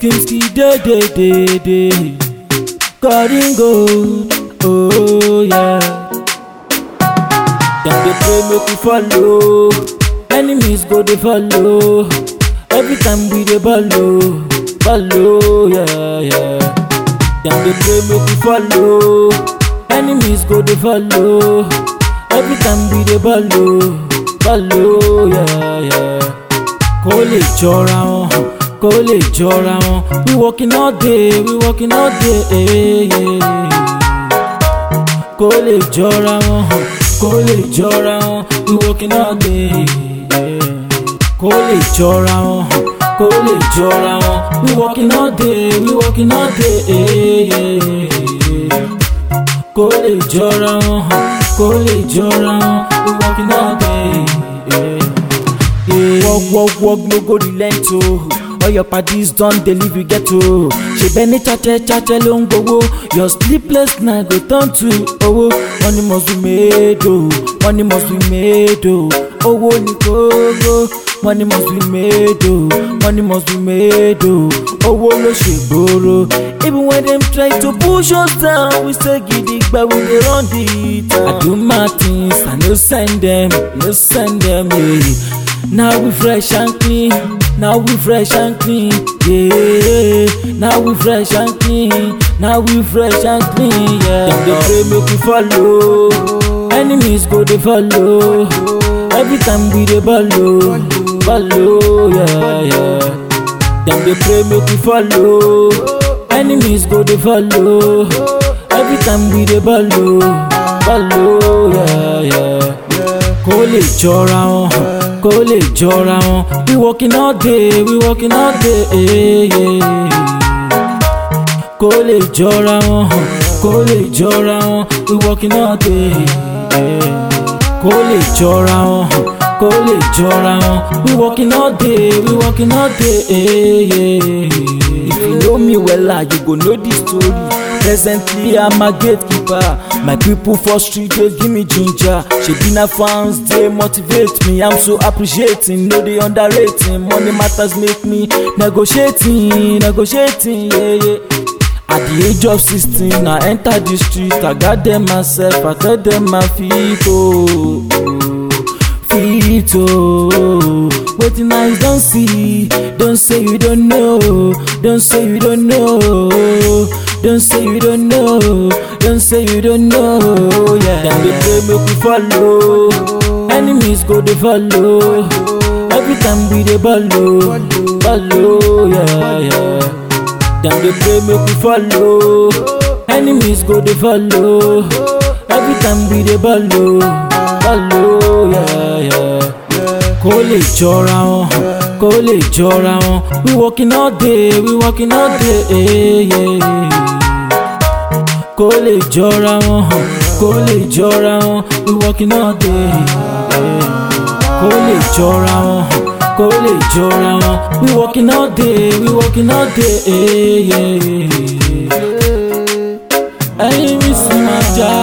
Kimski day day day day. Cutting gold, oh yeah. Dem dey pray make we follow, enemies go dey follow. Every time we dey follow, follow, yeah yeah. Dem dey pray make we follow, enemies go dey follow. Every time we dey follow, follow, yeah yeah. Kó lè jọra wọn, kó lè jọra wọn. We working all day, we working all day. eh, yeah. Kó lè jọra wọn, kó lè jọra wọn. We working all day. yeah. Kó lè jọra wọn, kó lè jọra wọn. We working all day, we working all day. eh, yeah. Kó lè jọra wọn, kó lè jọra wọn. We working all day. yeah. Yeah. Work, work, work, no go relent o. All your parties don dey leave you ghetto. Ṣebẹ́ ní chache chache ló ń gbowó. Your sleepless night go turn to owó. Money must be made o. Money must be made o. Owó ni kókó. Money must be made o. Money must be made o. Owó ló ṣe gbòòrò. Even when dem try to push us down, we say gidigba we dey run the town. I do my things, I no send dem, no send dem. Yeah. Now we fresh and clean. Now we fresh and clean. Yeah. Now we fresh and clean. Now we fresh and clean. Yeah. Dem dey pray make we follow. Enemies go dey follow. Every time we dey follow, follow. Yeah, yeah. Dem dey pray make we follow. Enemies go dey follow. Every time we dey follow, follow. Yeah, yeah. Kó lè jọra wọn, kó lè jọra wọn. We working all day, we working all day. eh, yeah. Kó lè jọra wọn, kó lè jọra wọn. We working all day. yeah. Kó lè jọra wọn, kó lè jọra wọn. We working all day, we working all day. eh, yeah. If you know me wella, you go know the story. Presently, I'm a gatekeeper. My people for street they give me ginger. Shebi na fans they motivate me. I'm so appreciating, no they underrating. Money matters make me negotiating, negotiating, yeah yeah. At the age of 16, I enter the street. I got them myself, I tell them my people. Fit oh, wetin eyes don see, don't say you don't know, don't say you don't know, don't say you don't know, don't say you don't know. Yeah, dem dey pray make we follow, enemies go dey follow. Every time we dey follow, follow, yeah, yeah. Dem dey pray make we follow, enemies go dey follow. Every time we dey follow, follow, yeah, yeah. Kó lè jọra wọn, kó lè jọra wọn. We working all day, we working all day. eh, yeah. Kó lè jọra wọn, kó lè jọra wọn. We working all day. yeah. Kó lè jọra wọn, kó lè jọra wọn. We working all day, we working all day. eh, yeah. Ẹyin mi sì máa já